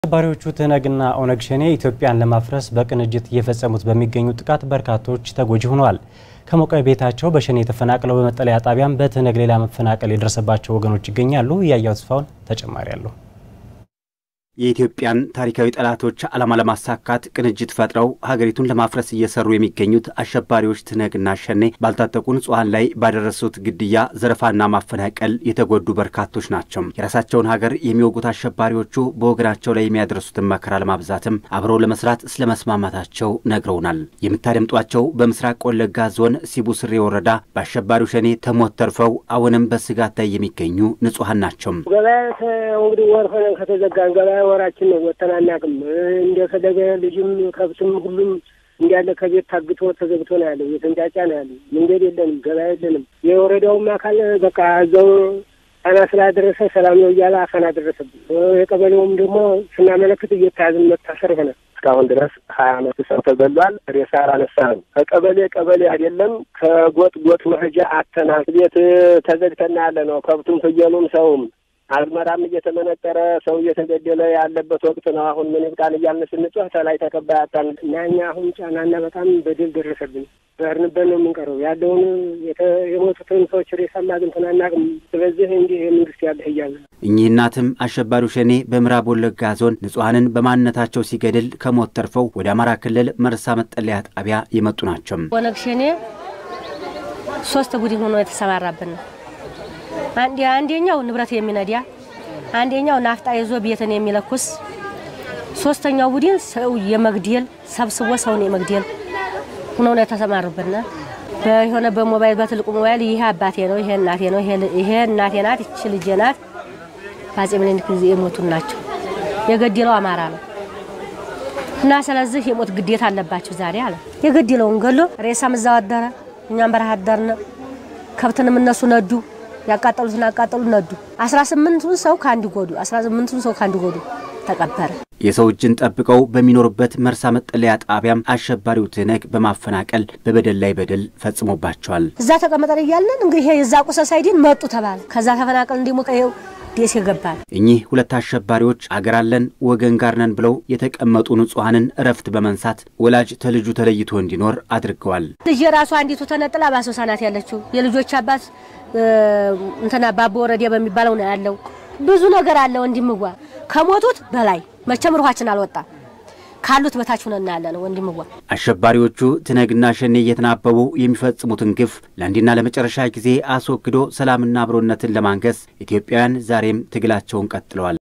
አሸባሪዎቹ ትህነግና ኦነግ ሸኔ ኢትዮጵያን ለማፍረስ በቅንጅት እየፈጸሙት በሚገኙ ጥቃት በርካቶች ተጎጂ ሆነዋል። ከሞቀ ቤታቸው በሸኔ ተፈናቅለው በመጠለያ ጣቢያም በትህነግ ሌላ መፈናቀል የደረሰባቸው ወገኖች ይገኛሉ። እያያው ተስፋውን ተጨማሪ አለሁ የኢትዮጵያን ታሪካዊ ጠላቶች ዓላማ ለማሳካት ቅንጅት ፈጥረው ሀገሪቱን ለማፍረስ እየሰሩ የሚገኙት አሸባሪዎች ትህነግና ሸኔ ባልታጠቁ ንጹሐን ላይ ባደረሱት ግድያ፣ ዘረፋና ማፈናቀል የተጎዱ በርካቶች ናቸው። የራሳቸውን ሀገር የሚወጉት አሸባሪዎቹ በወገናቸው ላይ የሚያደርሱትን መከራ ለማብዛትም አብረው ለመስራት ስለ መስማማታቸው ነግረውናል። የምታደምጧቸው በምስራቅ ወለጋ ዞን ሲቡ ስሬ ወረዳ በአሸባሪው ሸኔ ተሞት ተርፈው አሁንም በስጋት ላይ የሚገኙ ንጹሐን ናቸው። ገበያ እንግዲህ ወር ሆነን ከተዘጋን ገበያ ወራችን ነው። ወጥተን አናውቅም። እንደፈለገ ልጅም ከብትም ሁሉም እንዳለ ከቤት ታግቶ ተዘግቶ ነው ያለው። የተንጫጫ ነው ያለው። መንገድ የለንም፣ ገበያ የለንም። የወረዳውም አካል በቃ እዛው ጣና ስላደረሰ ሰላም ነው እያለ አፈና ደረሰብን። የቀበሌውም ደግሞ ስናመለክት እየተያዝን መታሰር ሆነ። እስካሁን ድረስ ሀያ አመት ሰው ተገሏል። ሬሳ አላነሳንም። ከቀበሌ ቀበሌ አይደለም ከጎጥ ጎጥ መሄጃ አተናል። ቤት ተዘግተና ያለ ነው። ከብቱም ፍየሉም ሰውም አዝመራም እየተመነጠረ ሰው እየተገደለ ያለበት ወቅት ነው። አሁን ምን ይብቃን እያልን ስንጮህ ተላይ ተቀባይ አጣን እና እኛ አሁን ጫናና በጣም በደል ደረሰብን። በርንበት ነው የምንቀረው። ያለውን የሞቱትን ሰዎች ሬሳም አግኝተን አናውቅም። ስለዚህ እንዲህ የመንግስት ያለህ እያለ እኚህ እናትም አሸባሪው ሸኔ በምዕራብ ወለጋ ዞን ንጹሐንን በማንነታቸው ሲገድል ከሞት ተርፈው ወደ አማራ ክልል መርሳ መጠለያ ጣቢያ የመጡ ናቸው። ኦነግ ሸኔ ሶስት ቡድን ሆኖ የተሰማራብን ነው አንደኛው ንብረት የሚነዳ አንደኛው ናፍጣ ይዞ ቤትን የሚለኩስ ሶስተኛው ቡድን ሰው የመግደል ሰብስቦ ሰውን የመግደል ሆነው ነው የተሰማሩብን። በሆነ በሞባይል በትልቁ ሞባይል ይሄ አባቴ ነው፣ ይሄ እናቴ ነው፣ ይሄ እናቴ ናት፣ ይቺ ልጄ ናት፣ በአፄ ምኒልክ ጊዜ የሞቱን ናቸው። የገደለው አማራ ነው እና ስለዚህ የሞት ግዴታ አለባቸው ዛሬ አለ። የገደለውን ገሎ ሬሳም እዛው አደረ፣ እኛም በረሃ አደርን። ከብትንም እነሱ ነዱ ያቃጠሉትን አቃጠሉ ነዱ። አስራ ስምንቱን ሰው ከአንድ ጎዱ አስራ ስምንቱን ሰው ከአንድ ጎዱ ተቀበረ። የሰው እጅን ጠብቀው በሚኖሩበት መርሳ መጠለያ ጣቢያም አሸባሪው ትህነግ በማፈናቀል በበደል ላይ በደል ፈጽሞባቸዋል። እዛ ተቀመጠን እያለን እንግዲህ የዛ ቁሰ ሳይድን መጡ ተባለ። ከዛ ተፈናቀል እንዲሞቀ ይኸው ደስ ይገባል። እኚህ ሁለት አሸባሪዎች አገር አለን ወገን ጋር ነን ብለው የተቀመጡ ንጹሐንን እረፍት በመንሳት ወላጅ ተልጁ ተለይቶ እንዲኖር አድርገዋል። ልጅ የራሱ አንዲቱ ተነጥላ በአሶሳ ናት ያለችው። የልጆች አባት እንትና ባቦ ወረዳ በሚባለው ነው ያለው። ብዙ ነገር አለ ወንድምዋ። ከሞቱት በላይ መቼም ሩሃችን አልወጣም ካሉት በታች ሆነና ያለ ነው ወንድምዋ። አሸባሪዎቹ ትህነግና ሸኔ እየተናበቡ የሚፈጽሙትን ግፍ ለአንዴና ለመጨረሻ ጊዜ አስወግዶ ሰላምና አብሮነትን ለማንገስ ኢትዮጵያውያን ዛሬም ትግላቸውን ቀጥለዋል።